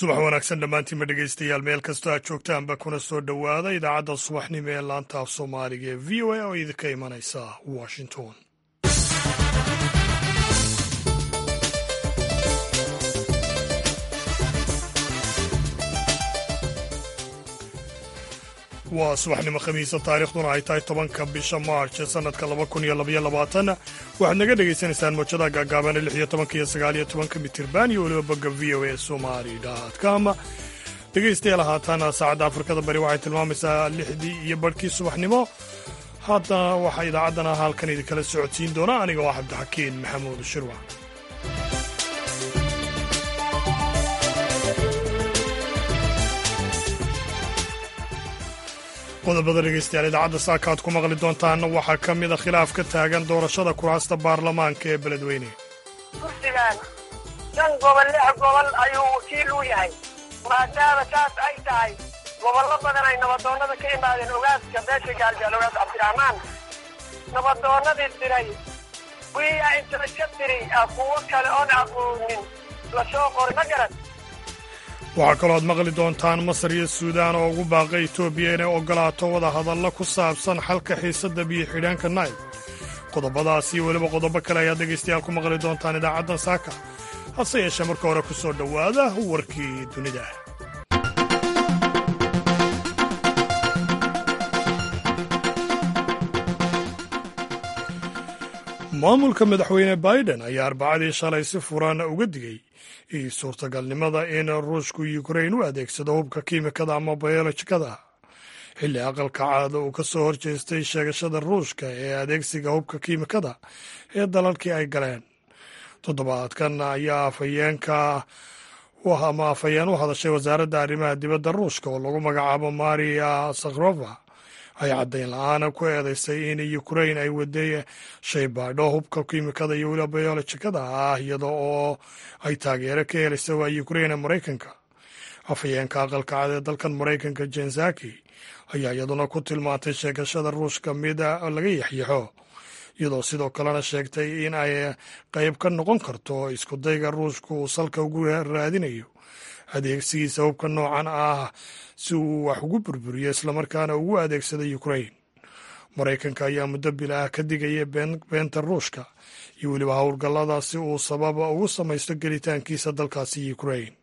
subax wanaagsan dhammaantiinma dhegaystayaal meel kastoo aad joogtaanba kuna soo dhowaada idaacadda subaxnimo ee laanta af soomaaliga ee v o a oo idinka imanaysa washington waa subaxnimo khamiisa taarikhduna ay tahay tobanka bisha maarch ee sannadka laba kun iyo labaiyo labaatan waxaad naga dhegaysanaysaan moojada gaagaaban lix iyo tobanka iyo sagaal iyo tobanka mitirban iyo weliba bogga v o a somali com dhegaystayaal haatan saacadda afrikada bari waxay tilmaamaysaa lixdii iyo barhkii subaxnimo haddana waxaa idaacaddana halkan idinkala socodsiin doona aniga oo cabdixakiin maxamuud shirwa qodobada dhegaystayaal idaacadda saaka aad ku maqli doontaanna waxaa ka mid a khilaaf ka taagan doorashada kuraasta baarlamaanka ee beledweyne kursigan shan gobol lix gobol ayuu wakiil u yahay maadaama saas ay tahay gobollo badan ay nabadoonnada ka imaadeen ogaaska beesha gaaljaal ogaas cabdiraxmaan nabadoonnadii diray wiyaa intala ka diri kuwo kale oon aqoonin la soo qoray ma garan waxaa kaloo aad maqli doontaan masar iyo suudaan oo ugu baaqay etoobiya inay oggolaato wada hadalla ku saabsan xalka xiisadda biyo xidhaanka nayl qodobadaas iyo weliba qodobo kale ayaad dhegaystayaal ku maqli doontaan idaacaddan saaka hase yeeshee marka hore ku soo dhowaada warkii dunida maamulka madaxweyne biden ayaa arbacadii shalay si furan uga digay suurtagalnimada in ruushku ukrain u adeegsado hubka kiimikada ama bayolojikada xilli aqalka caada uu ka soo horjeestay sheegashada ruushka ee adeegsiga hubka kiimikada ee dalalkii ay galeen toddobaadkan ayaa afhayeenka ama afhayeen u hadashay wasaaradda arrimaha dibadda ruushka oo lagu magacaabo maria sakhrova ay caddayn la-aana ku eedeysay in ukrain ay waday shaybaadho hubka kiimikada iyo weliba bayolojikada ah iyada oo ay taageero ka helaysa waa ukrain maraykanka afhayeenka aqalka cad ee dalkan maraykanka jensaki ayaa iyaduna ku tilmaantay sheegashada ruushka mid laga yaxyaxo iyadoo sidoo kalena sheegtay in ay qayb ka noqon karto iskudayga ruushka uu salka ugu raadinayo adeegsigiisa hubka noocan ah si uu wax ugu burburiyo islamarkaana ugu adeegsada ukrain maraykanka ayaa muddo bil ah ka digaya beenta ruushka iyo weliba howlgallada si uu sababa ugu samaysto gelitaankiisa dalkaasi ukrain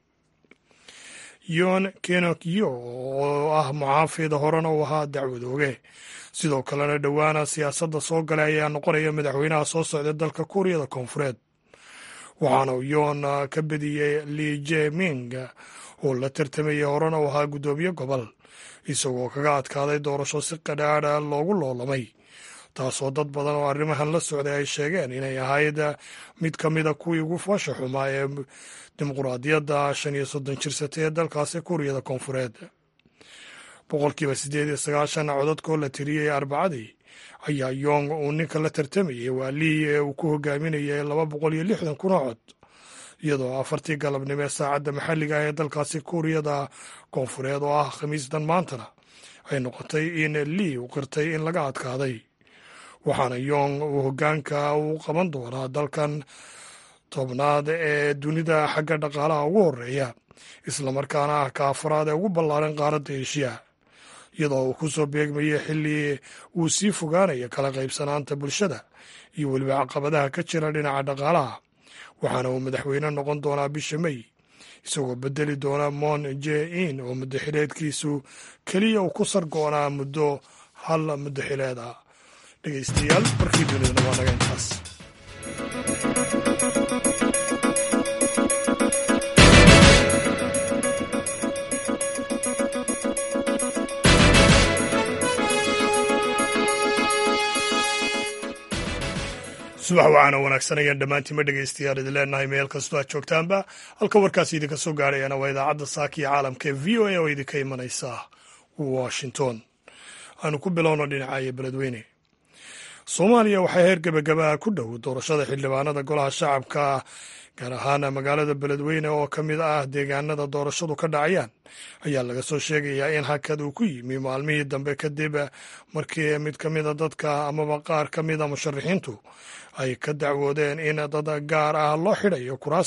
yon kenokyo oo ah muxaafida horena uu ahaa dacwadooge sidoo kalena dhowaana siyaasadda soo galay ayaa noqonaya madaxweynaha soo socda dalka kuuriyada koonfureed waxaana uu yoon ka bediyey li jeming oo la tartamayay horena uu ahaa guddoomiye gobol isagoo kaga adkaaday doorasho si qadhaadha loogu loolamay taasoo dad badan oo arrimahan la socday ay sheegeen inay ahayd mid ka mida kuwii ugu foosha xumaa ee dimuquraadiyadda shan iyo soddon jirsatay ee dalkaasi kuuriyada koonfureed boqolkiiba siddeed iyo sagaashan codadkoo la tiriyey arbacadii ayaa yong uu ninka la tartamayay waa lii ee uu ku hogaaminayay laba boqol iyo lixdan kuna cod iyadoo afartii galabnimo ee saacadda maxalliga ah ee dalkaasi kuuriyada koonfureed oo ah khamiistan maantana ay noqotay in lii uu qirtay in laga adkaaday waxaana yong uu hoggaanka uu qaban doonaa dalkan tobnaad ee dunida xagga dhaqaalaha ugu horeeya islamarkaana ah ka afaraad ee ugu ballaaran qaaradda eshiya iyadoo uu ku soo beegmayay xilli uu sii fogaanayo kala qaybsanaanta bulshada iyo weliba caqabadaha ka jira dhinaca dhaqaalaha waxaana uu madaxweyne noqon doonaa bisha mey isagoo bedeli doona mon je in oo muddaxileedkiisu keliya uu ku sargoonaa muddo hal muddaxileed ah dhegeystayaal warkii dunidana waa naga intaas subax waxaana wanaagsan ayaan dhammaantiinma dhegaystayaal idin leenahay meel kastoo aad joogtaanba halka warkaasi idinka soo gaarayana waa idaacadda saaka iyo caalamka ee v o a oo idinka imanaysa washington aanu ku bilowno dhinacayo beledweyne soomaaliya waxaa heer gebagabaha ku dhow doorashada xildhibaanada golaha shacabka gaar ahaan magaalada beledweyne oo ka mid ah deegaanada doorashadu ka dhacayaan ayaa laga soo sheegayaa in hakad uu ku yimi maalmihii dambe kadib markii mid ka mida dadka amaba qaar ka mida musharaxiintu ay ka dacwoodeen in dad gaar ah loo xidhayo kuraasta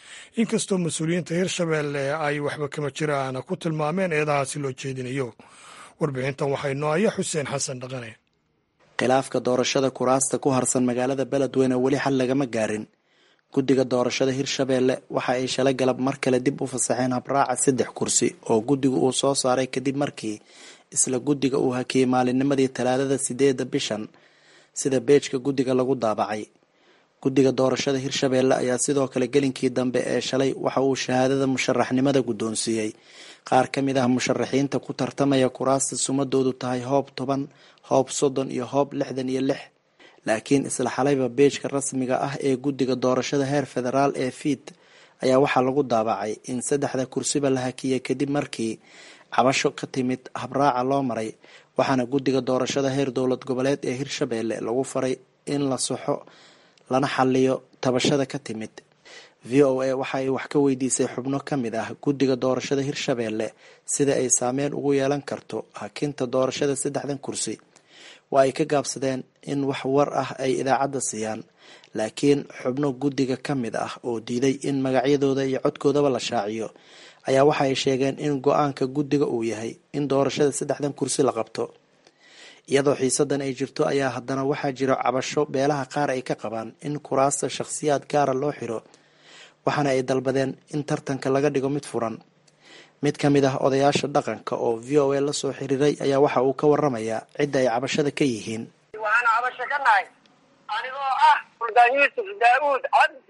inkastoo mas-uuliyiinta hirshabeelle ay waxba kama jiraan ku tilmaameen eedahaasi loo jeedinayo warbixintan waxaa inoo haya xuseen xasan dhaqane khilaafka doorashada kuraasta ku harsan magaalada beledweyne weli xal lagama gaarin guddiga doorashada hirshabeelle waxa ay shalay galab mar kale dib u fasaxeen habraaca saddex kursi oo guddigu uu soo saaray kadib markii isla guddiga uu hakiyey maalinnimadii talaadada sideeda bishan sida beejka guddiga lagu daabacay guddiga doorashada hirshabeelle ayaa sidoo kale gelinkii dambe ee shalay waxa uu shahaadada musharaxnimada guddoonsiiyey qaar ka mid ah musharaxiinta ku tartamaya kuraasta sumadoodu tahay hoob toban hoob soddon iyo hoob lixdan iyo lix laakiin isla xalayba beejka rasmiga ah ee guddiga doorashada heer federaal ee fiid ayaa waxaa lagu daabacay in saddexda kursiba la hakiyay kadib markii cabasho ka timid habraaca loo maray waxaana guddiga doorashada heer dowlad goboleed ee hirshabeelle lagu faray in la saxo lana xaliyo tabashada ka timid v o a waxa ay wax ka weydiisay xubno ka mid ah guddiga doorashada hirshabeelle sida ay saameyn ugu yeelan karto hakinta doorashada saddexdan kursi waa ay ka gaabsadeen in wax war ah ay idaacadda siiyaan laakiin xubno guddiga ka mid ah oo diiday in magacyadooda iyo codkoodaba la shaaciyo ayaa waxa ay sheegeen in go-aanka guddiga uu yahay in doorashada saddexdan kursi la qabto iyadoo xiisadan ay jirto ayaa haddana waxaa jiro cabasho beelaha qaar ay ka qabaan in kuraasta shakhsiyaad gaara loo xiro waxaana ay dalbadeen in tartanka laga dhigo mid furan mid ka mid ah odayaasha dhaqanka oo v o a lasoo xiriiray ayaa waxa uu ka waramayaa cidda ay cabashada ka yihiin waxaan cabasho ka nahay anigoo ah suldaan yuusuf daauud cabdi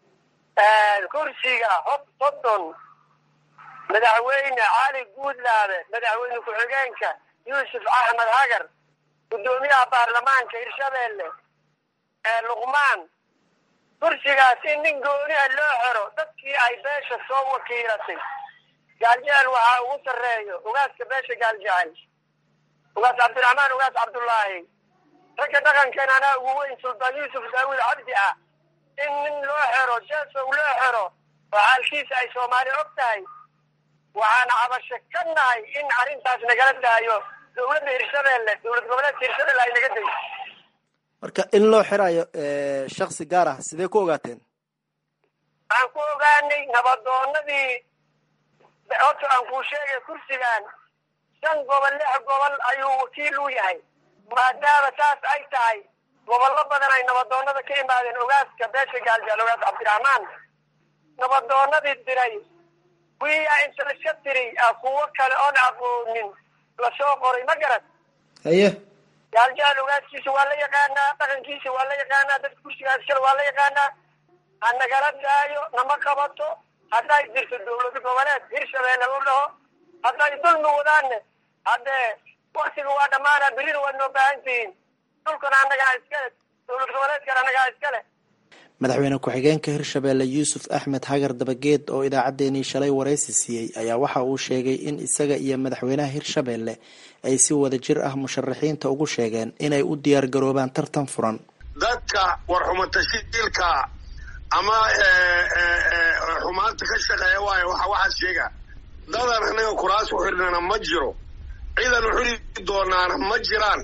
kursiga hob soddon madaxweyne cali guudlaabe madaxweyne ku-xigeenka yuusuf axmed hagar guddoomiyaha baarlamaanka hirshabeelle ee luqmaan kursigaas in nin gooni a loo xero dadkii ay beesha soo wakiilatay gaaljecel waxaa ugu sarreeyo ugaaska beesha gaaljecel ugaas cabdiraxmaan ugaas cabdullaahi ragga dhaqankan anaa ugu weyn suldaan yuusuf daawuud cabdi ah in nin loo xero jeesow loo xero oo xaalkiisa ay soomaali og tahay waxaan cabasho ka nahay in arrintaas nagala daayo dowladda hirshabeelle dowlad goboleedka hirshabeelle ay naga dayso marka in loo xirayo shaksi gaar ah sidee ku ogaateen waxaan ku ogaanay nabadoonadii horta aan kuu sheegay kursigan shan gobol lix gobol ayuu wakiil u yahay maadaama saas ay tahay gobollo badan ay nabadoonada ka imaadeen ogaaska beesha gaaljaal ogaas cabdiraxmaan nabadoonadii diray wiyaa inta laska tiri kuwo kale oon aqoonin lasoo qoray ma garad haye gaaljaal ogaaskiisa waa la yaqaanaa dhaqankiisa waa la yaqaanaa dadka kursigaas kale waa la yaqaanaa ha nagala daayo nama qabato hadday jirto dowlad goboleed hirshabeelle u dhaho hadday dulmi wadaanne haddee waktiga waa dhammaana berina waad noo baahan tihiin dhulkana annagaa iskale dowlad goboleedkana annagaa iskale madaxweyne ku-xigeenka hirshabeelle yuusuf axmed hagar dabageed oo idaacaddeenii shalay waraysi siiyey ayaa waxa uu sheegay in isaga iyo madaxweynaha hirshabeelle ay si wada jir ah musharaxiinta ugu sheegeen inay u diyaar garoobaan tartan furan dadka warxumatashiilka ama xumaanta ka shaqeeya waayo waxa waxaad sheega dadan annaga kuraas u xidhnana ma jiro ciidan u xidhi doonaana ma jiraan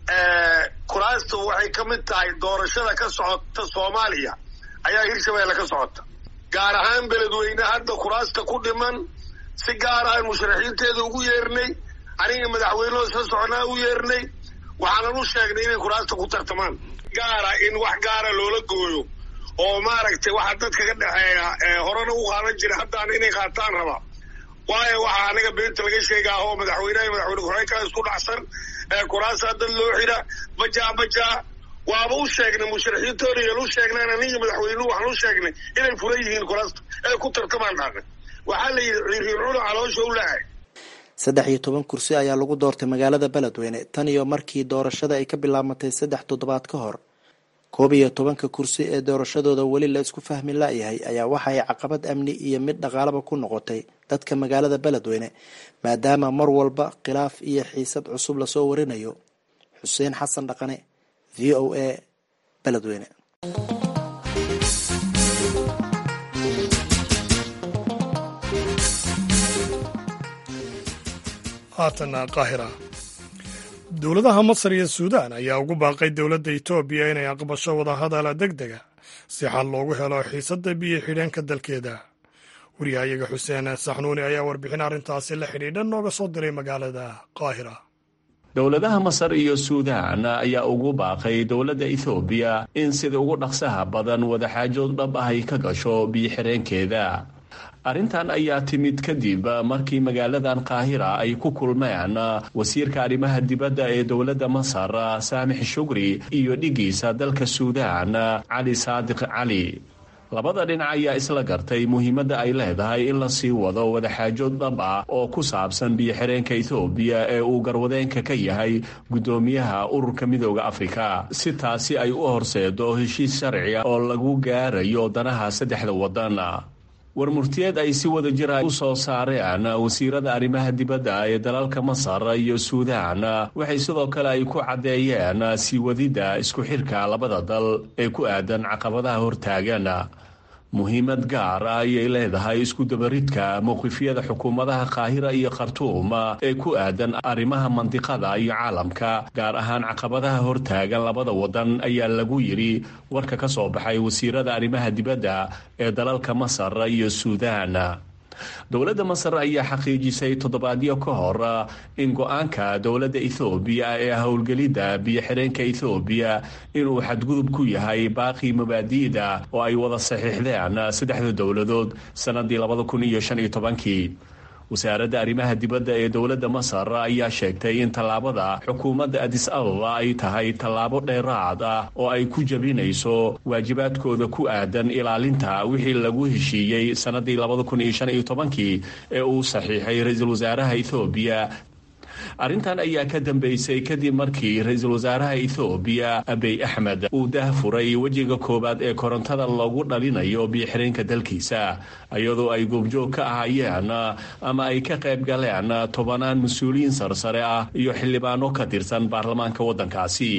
kuraastu waxay ka mid tahay doorashada ka socota soomaaliya ayaa hirshabeelle ka socota gaar ahaan beledweyne hadda kuraasta ku dhiman si gaar ah musharaxiinteeda ugu yeernay aniga madaxweynehoo isla soconaa u yeernay waxaanan u sheegnay inay kuraasta ku tartamaan gaara in wax gaara loola gooyo oo maaragtay waxa dadka ka dhexeeya horena u qaadan jira haddaan inay qaataan raba waayo waxaa anaga beenta laga sheegaa oo madaxweyneha madaxweyne ku-xigeenka isku dhacsan kuraasaa dad loo xidha bajaa bajaa waaba u sheegnay musharaxiintoona yeel u sheegnaan aniga madaxweynuhu waxaan u sheegnay inay furan yihiin kuraasta ee ku tartamaan dhaaqay waxaa la yidhi ciriir cuna caloosha u lahay saddex iyo toban kursi ayaa lagu doortay magaalada beledweyne tan iyo markii doorashada ay ka bilaabmatay saddex toddobaad ka hor koob iyo tobanka kursi ee doorashadooda weli la isku fahmi la-yahay ayaa waxa ay caqabad amni iyo mid dhaqaalaba ku noqotay dadka magaalada beledweyne maadaama mar walba khilaaf iyo xiisad cusub lasoo warinayo xuseen xasan dhaqane v o a beledweyne haatana qaahira dowladaha masar iyo suudaan ayaa ugu baaqay dowladda etoobiya inay aqbasho wadahadala deg dega si xal loogu helo xiisadda biyo xidheenka dalkeeda wariyahayaga xuseen saxnuuni ayaa warbixin arrintaasi la xidhiidha nooga soo diray magaalada qaahira dowladaha masar iyo suudaan ayaa ugu baaqay dowladda ethoobiya in sida ugu dhaqsaha badan wadaxaajood dhab ah ay ka gasho biyo-xireenkeeda arrintan ayaa timid kadib markii magaaladan qaahira ay ku kulmeen wasiirka arrimaha dibadda ee dowladda masar saamix shugri iyo dhigiisa dalka suudaan cali saadiq cali labada dhinac ayaa isla gartay muhiimadda ay leedahay in la sii wado wadaxaajood dhab ah oo ku saabsan biyo-xireenka ethoobiya ee uu garwadeenka ka yahay guddoomiyaha ururka midooda afrika si taasi ay u horseedo heshiis sharciga oo lagu gaarayo danaha saddexda waddan warmurtiyeed ay si wada jira u soo saareen wasiirada arrimaha dibadda ee dalalka masar iyo suudaan waxay sidoo kale ay ku caddeeyeen sii wadidda isku xirka labada dal ee ku aadan caqabadaha hortaagan muhiimad gaar ah ayay leedahay isku dabaridka mowqifyada xukuumadaha qaahira iyo khartuum ee ku aadan arrimaha mandiqada iyo caalamka gaar ahaan caqabadaha hortaagan labada wadan ayaa lagu yidhi warka ka soo baxay wasiirada arrimaha dibadda ee dalalka masar iyo suudaan dowladda masar ayaa xaqiijisay toddobaadyo ka hor in go-aanka dowladda ethoobiya ee howlgelidda biyo-xireenka ethoobiya inuu xadgudub ku yahay baaqii mabaadi'da oo ay wada saxiixdeen saddexda dowladood sannadii labada kun iyo shan iyo tobankii wasaaradda arrimaha dibadda ee dowladda masar ayaa sheegtay in tallaabada xukuumadda adis ababa ay tahay tallaabo dheeraad ah oo ay ku jebinayso waajibaadkooda ku aadan ilaalinta wixii lagu heshiiyey sannadii labada kun iyo shan iyo tobankii ee uu saxiixay ra-iisul wasaaraha ethoobiya arrintan ayaa ka dambeysay kadib markii ra-iisul wasaaraha ethoobiya abiy axmed uu dahfuray wejiga koowaad ee korontada loogu dhalinayo biyo-xireenka dalkiisa iyadoo ay goobjoog ka ahaayeen ama ay ka qayb galeen tobanaan mas-uuliyiin sarsare ah iyo xildhibaano ka tirsan baarlamaanka waddankaasi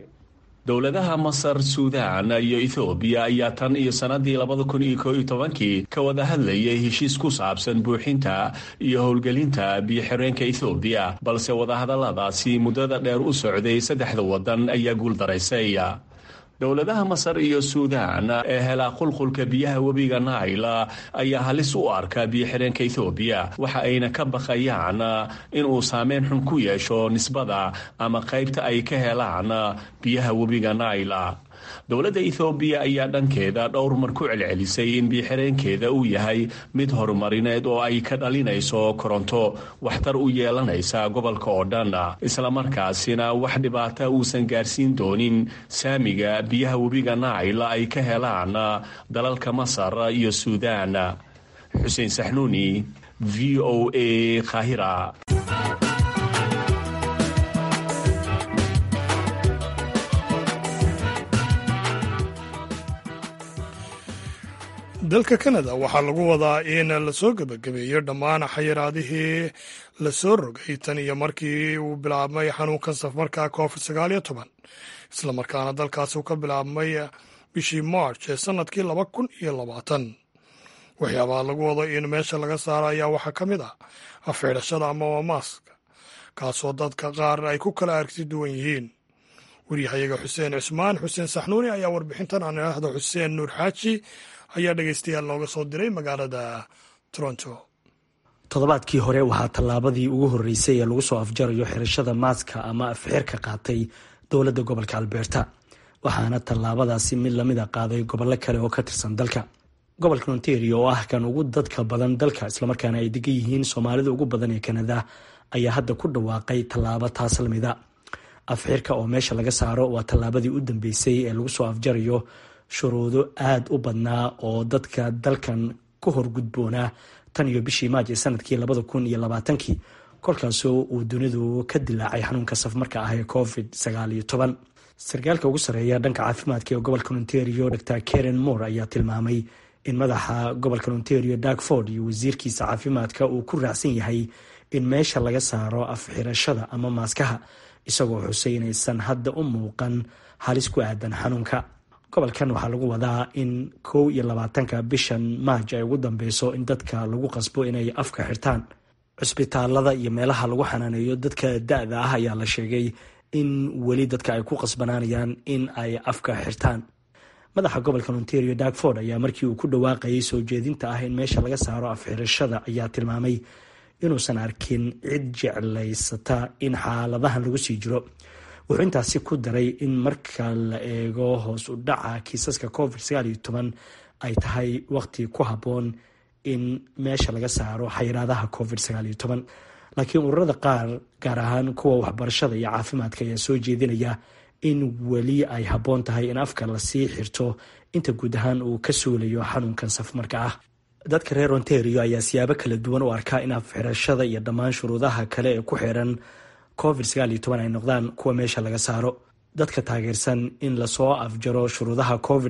dowladaha masar suudaan iyo ethoobiya ayaa tan iyo sannadii labada kun iyo koo iyo tobankii ka wada hadlayay heshiis ku saabsan buuxinta iyo howlgelinta biyo-xireenka ethoobiya balse wadahadalladaasi muddada dheer u socday saddexda waddan ayaa guuldaraysay dowladaha masar iyo suudaan ee helaa qulqulka biyaha webiga naila ayaa halis u arka biyo-xireenka ethoobiya waxa ayna ka baqayaan inuu saameyn xun ku yeesho nisbada ama qaybta ay ka helaan biyaha webiga naila dowladda ethoobiya ayaa dhankeeda dhowr mar ku celcelisay in biyo-xireenkeeda uu yahay mid horumarineed oo ay ka dhalinayso koronto waxtar u yeelanaysa gobolka oo dhan islamarkaasina wax dhibaata uusan gaarsiin doonin saamiga biyaha webiga naila ay ka helaan dalalka masar iyo suudaan xuseen saxnuuni v o a khahira dalka kanada waxaa lagu wadaa in lasoo gebagabeeyo dhammaan xayiraadihii lasoo rogay tan iyo markii uu bilaabmay xanuunkan safarka covid sagaal iyo toban islamarkaana dalkaasi uu ka bilaabmay bishii march ee sanadkii laba kun iyo labaatan waxyaabaha lagu wado in meesha laga saaro ayaa waxaa ka mid ah afxidhashada ama maaska kaasoo dadka qaar ay ku kala aragti duwan yihiin waryahayaga xuseen cismaan xuseen saxnuuni ayaa warbixintan aan idhaahdo xuseen nuur xaaji ayaa dhegeystayaal looga soo diray magaalada toronto toddobaadkii hore waxaa tallaabadii ugu horreysay ee lagu soo afjarayo xirashada maaska ama afxirka qaatay dowladda gobolka alberta waxaana tallaabadaasi mid lamida qaaday gobollo kale oo ka tirsan dalka gobolka ontario oo ah kan ugu dadka badan dalka islamarkaana ay degan yihiin soomaalida ugu badan ee kanada ayaa hadda ku dhawaaqay tallaabo taas lamida afxirka oo meesha laga saaro waa tallaabadii u dambeysay ee lagu soo afjarayo shuruudo aada u badnaa oo dadka dalkan ku horgudboonaa tan iyo bishii maaj ee sanadkii labada kun iyo labaatankii kolkaasoo uu dunidu ka dilaacay xanuunka safmarka ah ee covid sagaal iyo toban sarkaalka ugu sarreeya dhanka caafimaadka ee gobolka ontario dor karen moore ayaa tilmaamay in madaxa gobolka ontario darkford iyo wasiirkiisa caafimaadka uu ku raacsan yahay in meesha laga saaro afxirashada ama maaskaha isagoo xusay inaysan hadda u muuqan halis ku aadan xanuunka gobolkan waxaa lagu wadaa in kow iyo labaatanka bishan maaj ay ugu dambeyso in dadka lagu qasbo inay afka xirtaan cusbitaalada iyo meelaha lagu xanaaneeyo dadka da-da ah ayaa la sheegay in weli dadka ay ku qasbanaanayaan in ay afka xirtaan madaxa gobolka ontario darkford ayaa markii uu ku dhawaaqayay soo jeedinta ah in meesha laga saaro afxirashada ayaa tilmaamay inuusan arkin cid jeclaysata in xaaladahan lagu sii jiro wuxuu intaasi ku daray in marka la eego hoos u dhaca kiisaska covid ay tahay waqti ku habboon in meesha laga saaro xayiraadaha covid laakiin ururada qaar gaar ahaan kuwa waxbarashada iyo caafimaadka ayaa soo jeedinaya in weli ay habboon tahay in afka lasii xirto inta guud ahaan uu ka suulayo xanuunkan safmarka ah dadka reer ontario ayaa siyaabo kala duwan u arkaa in afxirashada iyo dhammaan shuruudaha kale ee ku xiran covid ay noqdaan kuwa meesha laga saaro dadka taageersan in lasoo afjaro shuruudaha covid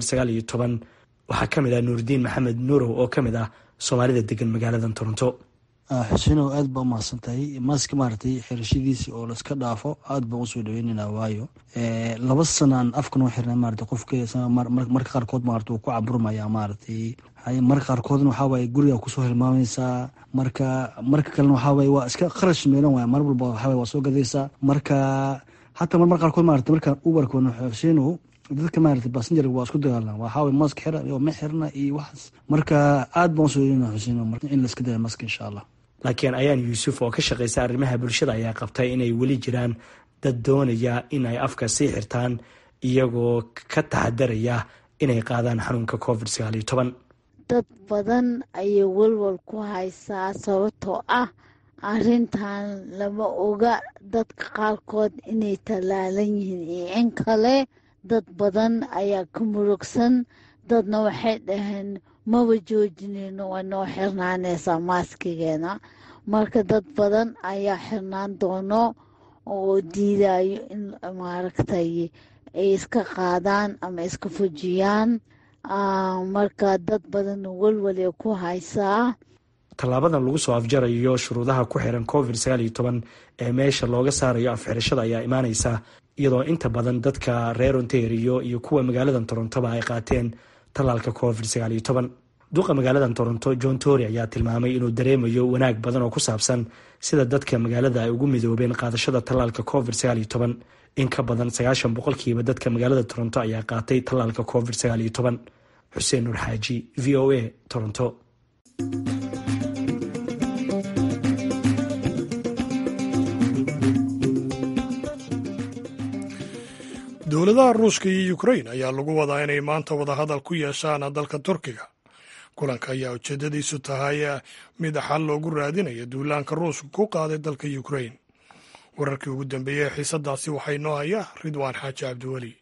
waxaa ka mid ah nuurdiin maxamed nuurow oo ka mid ah soomaalida degan magaalada toronto xusenow aad baa umahadsan tahay maaska maaragtay xirashadiisi oo laiska dhaafo aad baan usoo dhaweynana waayo laba sanaan afkan u xirna maarata qofka marka qaarkood maarata uu ku caburmaya maaragtay marka qaarkoodna waxaa waaye guriga kusoo hilmaamaysaa marka marka kalena waxaa waaye waa iska kharash meelan waaya mar walba waxaa waa soo gadaysaa marka hataa mar mar qaarkood maarata markaan ubarkoona xusenow dadka maarata basenjar waa isku dagaalan waxaa waye mask xira iyo ma xirna iyo waxaas marka aad baan usoo dhaweynana xusenow in laiska daya maska insha allah laakiin ayaan yuusuf oo ka shaqaysa arrimaha bulshada ayaa qabtay inay weli jiraan dad doonaya in ay afka sii xirtaan iyagoo ka taxadaraya inay qaadaan xanuunka covid dad badan ayay walwal ku haysaa sababtoo ah arrintan lama oga dadka qaarkood inay tallaalan yihiin iyo in kale dad badan ayaa ka murugsan dadna waxay dhaheen maba joojinayno way noo xirnaanaysaa maaskigeena marka dad badan ayaa xirnaan doono oo diidayo in maaragtay ay iska qaadaan ama iska fujiyaan marka dad badan walwalay ku haysaa tallaabadan lagu soo afjarayo shuruudaha ku xiran covid ee meesha looga saarayo afxirashada ayaa imaaneysa iyadoo inta badan dadka reer ontario iyo kuwa magaalada torontoba ay qaateen tallaalka covid duqa magaalada toronto john tory ayaa tilmaamay inuu dareemayo wanaag badan oo ku saabsan sida dadka magaalada ay ugu midoobeen qaadashada tallaalka covid in ka badan sagaashan boqolkiiba dadka magaalada toronto ayaa qaatay tallaalka covid xuseen nuur xaaji v o a toronto dowladaha ruushka iyo ukrain ayaa lagu wadaa inay maanta wadahadal ku yeeshaan dalka turkiga kulanka ayaa ujeedadiisu tahay mid xal loogu raadinayo duulaanka ruushka ku qaaday dalka ukrain wararkii ugu dambeeyey ee xiisadaasi waxay noo hayaa ridwaan xaaji cabdiweli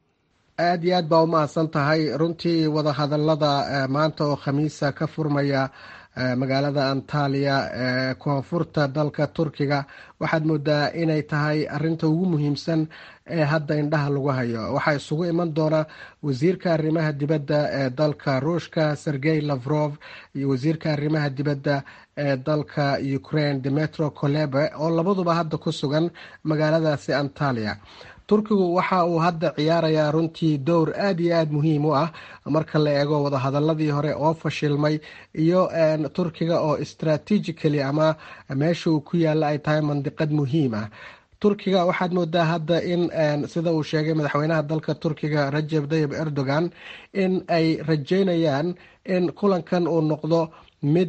aad iyo aad baa umahadsan tahay runtii wadahadalada maanta oo khamiisa ka furmaya magaalada antaliya ee koonfurta dalka turkiga waxaad moodaa inay tahay arinta ugu muhiimsan ee hadda indhaha lagu hayo waxaa isugu iman doona wasiirka arrimaha dibadda ee dalka ruushka sergey lavrov iyo wasiirka arrimaha dibadda ee dalka ukraine demetro kolebe oo labaduba hadda ku sugan magaaladaasi antaliya turkigu waxa uu hadda ciyaarayaa runtii dowr aada iyo aada muhiim u ah marka la eego wadahadaladii hore oo fashilmay iyo turkiga oo strategically ama meesha uu ku yaalla ay tahay mandiqad muhiim ah turkiga waxaad moodaa hadda in sida uu sheegay madaxweynaha dalka turkiga rajeb tayib erdogan in ay rajeynayaan in kulankan uu noqdo mid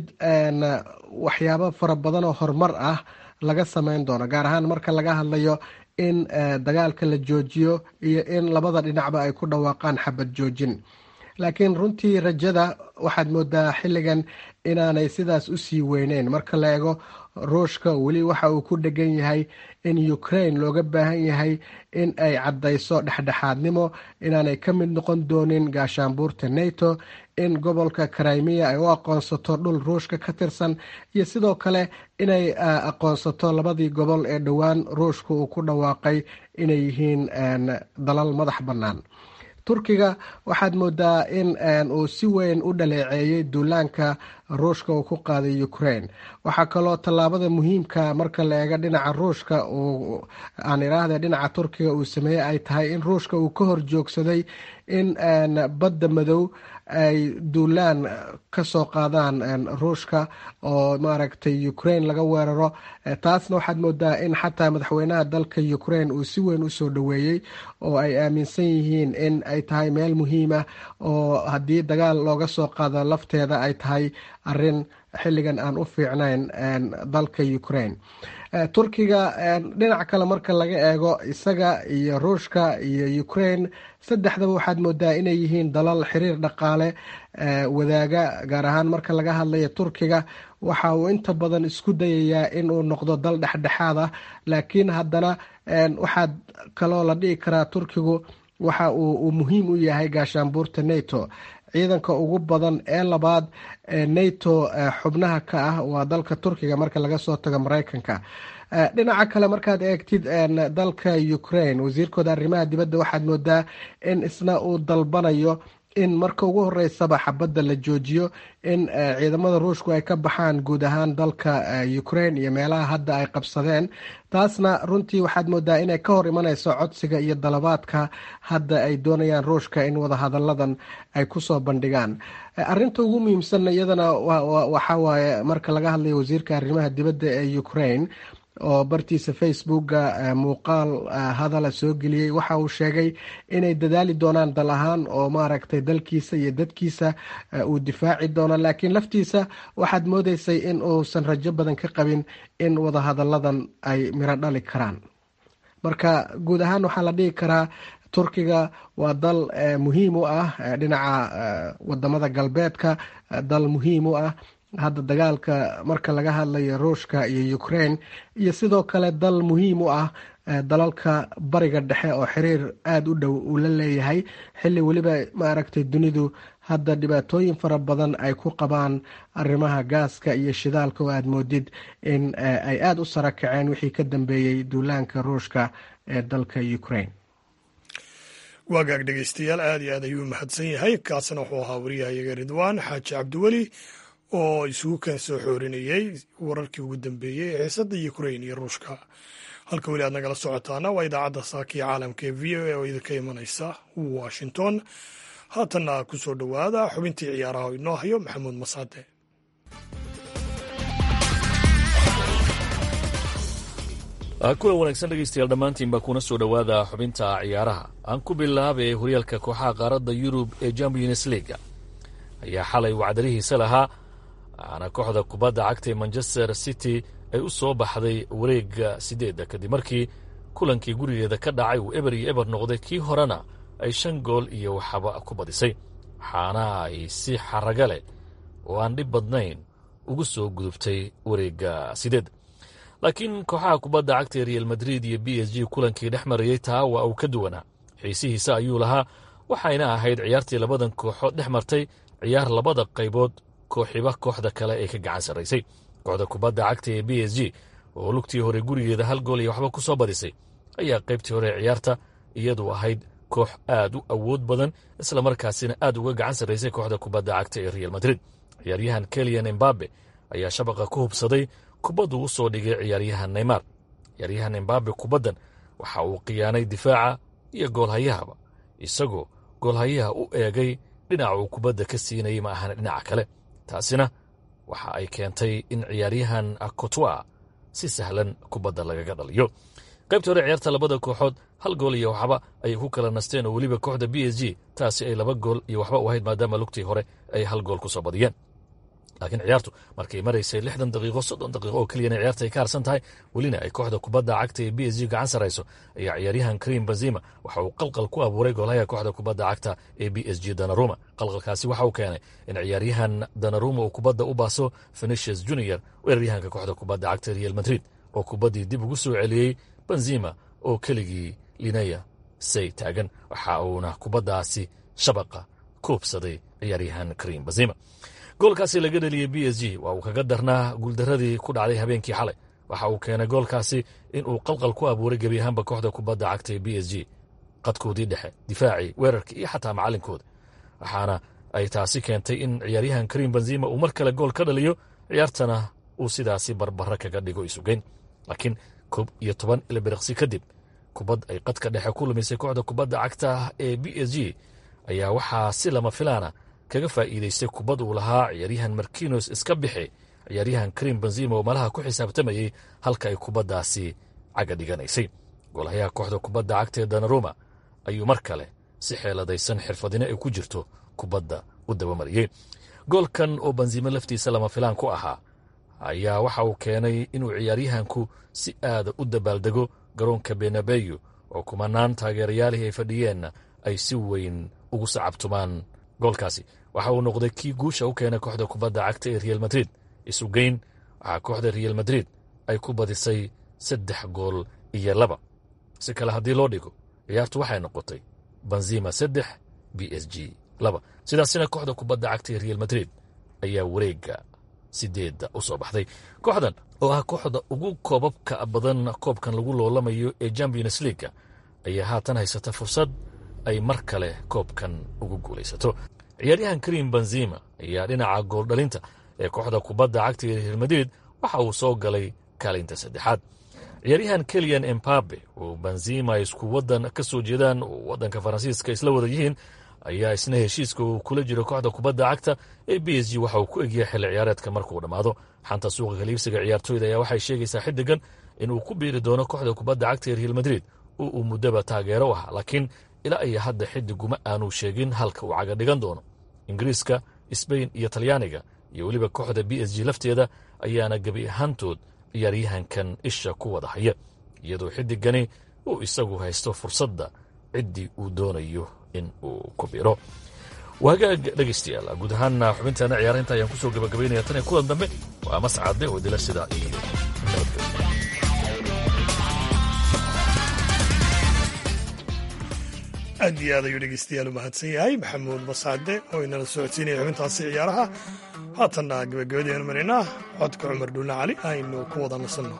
waxyaabo fara badan oo horumar ah laga sameyn doono gaar ahaan marka laga hadlayo in dagaalka la joojiyo iyo in labada dhinacba ay ku dhawaaqaan xabad joojin laakiin runtii rajada waxaad moodaa xilligan inaanay sidaas usii weyneyn marka la eego ruushka weli waxa uu ku dhegan yahay in ukraine looga baahan yahay in ay caddayso dhexdhexaadnimo inaanay ka mid noqon doonin gaashaanbuurta nato in gobolka crimea ay u aqoonsato dhul ruushka ka tirsan iyo sidoo kale inay aqoonsato labadii gobol ee dhowaan ruushka uu ku dhawaaqay inay yihiin dalal madax bannaan turkiga waxaad moodaa in uu si weyn u dhaleeceeyey duulaanka ruushka uu ku qaaday ukraine waxaa kaloo tallaabada muhiimka marka la eego dhinaca ruushka uu aan iraahda dhinaca turkiga uu sameeyey ay tahay in ruushka uu ka hor joogsaday in badda madow ay duulaan ka soo qaadaan ruushka oo maaragtay ukraine laga weeraro taasna waxaad moodaa in xataa madaxweynaha dalka ukraine uu si weyn usoo dhoweeyey oo ay aaminsan yihiin in ay tahay meel muhiim ah oo haddii dagaal looga soo qaado lafteeda ay tahay arin xilligan aan u fiicnayn dalka ukraine turkiga dhinac kale marka laga eego isaga iyo ruushka iyo ukraine saddexdaba waxaad moodaa inay yihiin dalal xiriir dhaqaale wadaaga gaar ahaan marka laga hadlayo turkiga waxa uu inta badan isku dayayaa inuu noqdo dal dhexdhexaad ah laakiin haddana waxaad kaloo la dhihi karaa turkigu waxa uu muhiim u yahay gaashaanbuurta nato ciidanka ugu badan ee labaad ee nato xubnaha ka ah waa dalka turkiga marka laga soo tago mareykanka dhinaca kale markaad eegtid dalka ukraine wasiirkooda arrimaha dibadda waxaad moodaa in isna uu dalbanayo in marka ugu horeysaba xabadda la joojiyo in ciidamada ruushku ay ka baxaan guud ahaan dalka ukraine iyo meelaha hadda ay qabsadeen taasna runtii waxaad moodaa inay ka hor imaneyso codsiga iyo dalabaadka hadda ay doonayaan ruushka in wadahadalladan ay kusoo bandhigaan arinta ugu muhiimsan iyadana waxa waaye marka laga hadlayo wasiirka arrimaha dibadda ee ukraine oo bartiisa facebooka muuqaal hadala soo geliyey waxa uu sheegay inay dadaali doonaan dal ahaan oo maaragtay dalkiisa iyo dadkiisa uu difaaci doono laakiin laftiisa waxaad moodeysay in uusan rajo badan ka qabin in wadahadalladan ay miro dhali karaan marka guud ahaan waxaa la dhihi karaa turkiga waa dal muhiim u ah dhinaca wadamada galbeedka dal muhiim u ah hadda dagaalka marka laga hadlayo ruushka iyo ukraine iyo sidoo kale dal muhiim u ah dalalka bariga dhexe oo xiriir aada u dhow uu la leeyahay xilli weliba maaragtay dunidu hadda dhibaatooyin fara badan ay ku qabaan arrimaha gaaska iyo shidaalka oo aada moodid in ay aada u sara kaceen wixii ka dambeeyey duulaanka ruushka ee dalka ukraine waagaag dhegeystayaal aada iyo aad ayuu u mahadsan yahay kaasina wuxuu ahaa wariyahayaga ridwaan xaaji cabdiweli oo isugu keen soo xoorinayey wararkii ugu dambeeyey ee xiisadda ukrain iyo ruushka halka weli aad nagala socotaana waa idaacadda saakiya caalamka ee v o a oo idinka imanaysa washington haatanna ku soo dhowaada xubintii ciyaaraha oo inoo hayo maxamuud masaade kulan wanaagsan dhegeystayaal dhammaantiinba kuna soo dhowaada xubinta ciyaaraha aan ku bilaabay horyaalka kooxaha qaaradda yurub ee champions leaga ayaa xalay wacdarihiisa lahaa waxaana kooxda kubadda cagta ee manchester city ay u soo baxday wareegga sideedda kadib markii kulankii gurigeeda ka dhacay uu eber iyo eber noqday kii horena ay shan gool iyo waxaba ku badisay waxaana ay si xaraga leh oo aan dhib badnayn ugu soo gudubtay wareegga sideedda laakiin kooxaha kubadda cagta ee real madrid iyo b s g kulankii dhex marayey taa waa uu ka duwanaa xiisihiisa ayuu lahaa waxayna ahayd ciyaartii labadan kooxood dhex martay ciyaar labada qaybood kooxiba kooxda kale ee ka gacan sarraysay kooxda kubadda cagta ee b s g oo lugtii hore gurigeeda hal gool iyo waxba ku soo badisay ayaa qaybtii hore ee ciyaarta iyadu ahayd koox aad u awood badan islamarkaasina aad uga gacan sarraysay kooxda kubadda cagta ee real madrid ciyaaryahan keliyan embabe ayaa shabaqa ku hubsaday kubaddu u soo dhigay ciyaaryahan neymar ciyaaryahan embabe kubaddan waxa uu khiyaanay difaaca iyo goolhayahaba isagoo goolhayaha u eegay dhinaca uu kubadda ka siinayay ma ahana dhinaca kale taasina waxa ay keentay in ciyaaryahan cotwa si sahlan kubadda lagaga dhaliyo qaybta hore ciyaarta labada kooxood hal gool iyo waxba ayay ku kala nasteen oo weliba kooxda b s g taasi ay laba gool iyo waxba u ahayd maadaama lugtii hore ay hal gool ku soo badiyeen laakiin ciyaartu markay maraysay lixdan daqiiqo soddon daqiiqo oo keliyana ciyaarta ay ka harsan tahay welina ay kooxda kubadda cagta ee b s g gacan sarayso ayaa ciyaaryahan karim benzima waxa uu qalqal ku abuuray goolhaya kooxda kubadda cagta ee b s g danaruma qalqalkaasi waxa uu keenay in ciyaaryahan danaruma uu kubadda u baaso venetius junior weeraryahanka kooxda kubadda cagta real madrid oo kubaddii dib ugu soo celiyey benzima oo keligii linaya say taagan waxa uuna kubaddaasi shabaqa kuubsaday ciyaaryahan karim benzima goolkaasi laga dheliyey b s g waa uu kaga darnaa guuldaradii ku dhacday habeenkii xalay waxa uu keenay goolkaasi in uu qalqal ku abuuray gebi ahaanba kooxda kubadda cagta ee b s g qadkoodii dhexe difaacii weerarkii iyo xataa macalinkooda waxaana ay taasi keentay in ciyaaryahan karim benzima uu mar kale gool ka dhaliyo ciyaartana uu sidaasi barbara kaga dhigo isugeyn laakiin koob iyo toban ilbiriqsi kadib kubad ay qadka dhexe ku lumisay kooxda kubadda cagta ee b s g ayaa waxaa si lama filaana kaga faa'iidaystay kubad uu lahaa ciyaaryahan markinos iska bixi ciyaaryahan karim benzima oo malaha ku xisaabtamayey halka ay kubaddaasi caga dhiganaysay goolahayaha kooxda kubadda cagta ee danaruma ayuu mar kale si xeeladaysan xirfadino ay ku jirto kubadda u dabamariyey goolkan oo benzime laftiisa lama filaan ku ahaa ayaa waxa uu keenay inuu ciyaaryahanku si aada u dabaaldego garoonka benabeyo oo kumanaan taageerayaalihii ay fadhiyeenna ay si weyn ugu sacabtumaan goolkaasi waxa uu noqday kii guusha u keenay kooxda kubadda cagta ee real madrid isugeyn waxaa kooxda real madrid ay ku badisay saddex gool iyo laba si kale haddii loo dhigo ciyaartu waxay noqotay benzima saddex b s g laba sidaasina kooxda kubadda cagta ee real madrid ayaa wareega sideedda u soo baxday kooxdan oo ah kooxda ugu koobabka badan koobkan lagu loolamayo ee champions leaga ayaa haatan haysata fursad ay mar kale koobkan ugu guulaysato ciyaaryahan karim benzima ayaa dhinaca gooldhalinta ee kooxda kubadda cagta ee real madrid waxa uu soo galay kaalinta saddexaad ciyaaryahan keliyan embabe oo benzima isku waddan ka soo jeedaan oo waddanka faransiiska isla wada yihiin ayaa isna heshiiska uu kula jiro kooxda kubadda cagta ee b s g waxa uu ku egyahay xilli ciyaareedka markuu dhammaado xanta suuqa kaliibsiga ciyaartooyda ayaa waxay sheegaysaa xiddigan inuu ku biiri doono kooxda kubadda cagta ee real madrid oo uu muddaba taageero u ahaa laakiin ilaa iyo hadda xiddiguma aanu sheegin halka uu caga dhigan doono ingiriiska sbain iyo talyaaniga iyo weliba kooxda b s g lafteeda ayaana gebi ahaantood ciyaaryahankan isha ku wada haya iyadoo xiddigani uu isagu haysto fursadda ciddii uu doonayo in uu ku biro wagaag dhegaystayaal guud ahaana xubintaana ciyaarinta ayaan kusoo gabagabaynaya tan iyo kulan dambe waa mascade oo dila sidaa iyo nabadgelyo aad iyo aad ayuu dhegeystayaal u mahadsan yahay maxamuud mascade oo inala socodsiinaya xubintaasi ciyaaraha haatanna gabagabadeenu marinaa codka cumar dhuulle cali aynu ku wada nasanno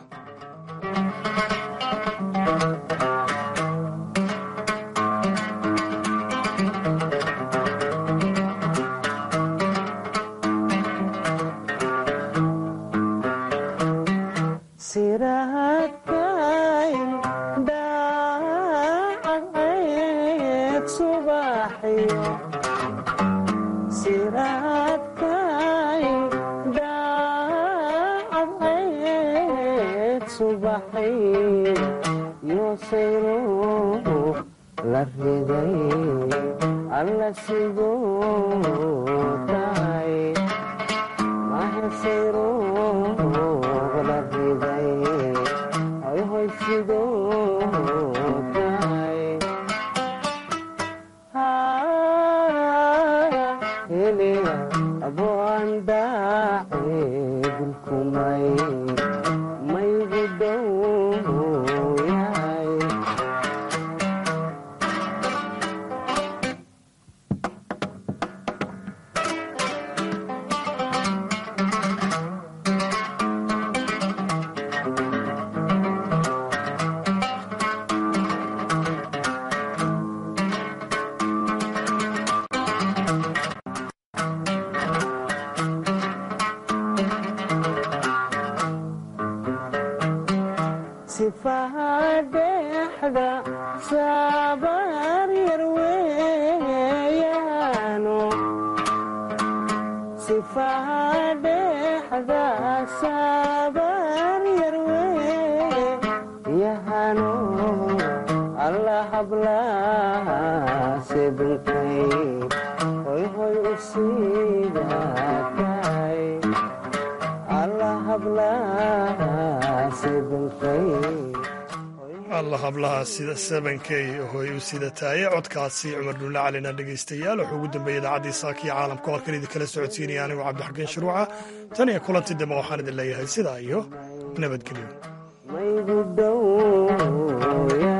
alla hablaha sida sebankey hoy u sida taaye codkaasi cumar dhulle calina dhegaystayaal wuxuu ugu dambeeyey idaacaddii saakiyo caalamka halkan idin kala socodsiinaya anigu cabdixakiin shuruuca tan iyo kulanti dambe waxaan idin leeyahay sidaa iyo nabadgelyo